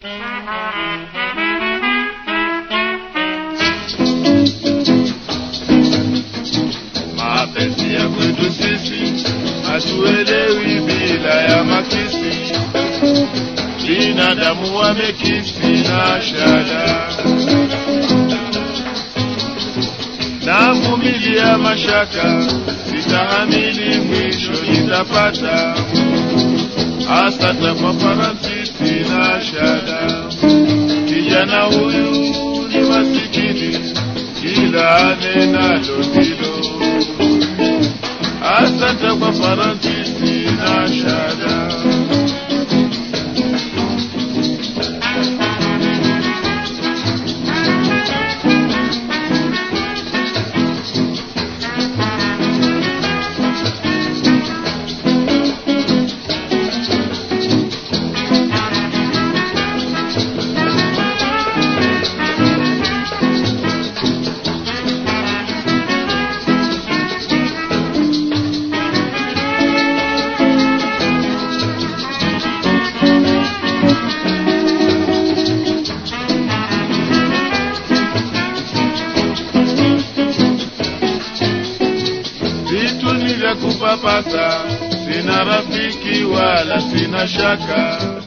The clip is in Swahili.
Mapenzi ya kwetu sisi hatuelewi bila ya makisi, binadamu wamekisi na shada navumilia mashaka, sitahamili mwisho nitapata, asante kwa Francis na shada. Kijana huyu ni masikini, kila anenalo ndilo. Asante kwa Francis na shada. vitu ni vya kupapasa, sina rafiki wala sina shaka.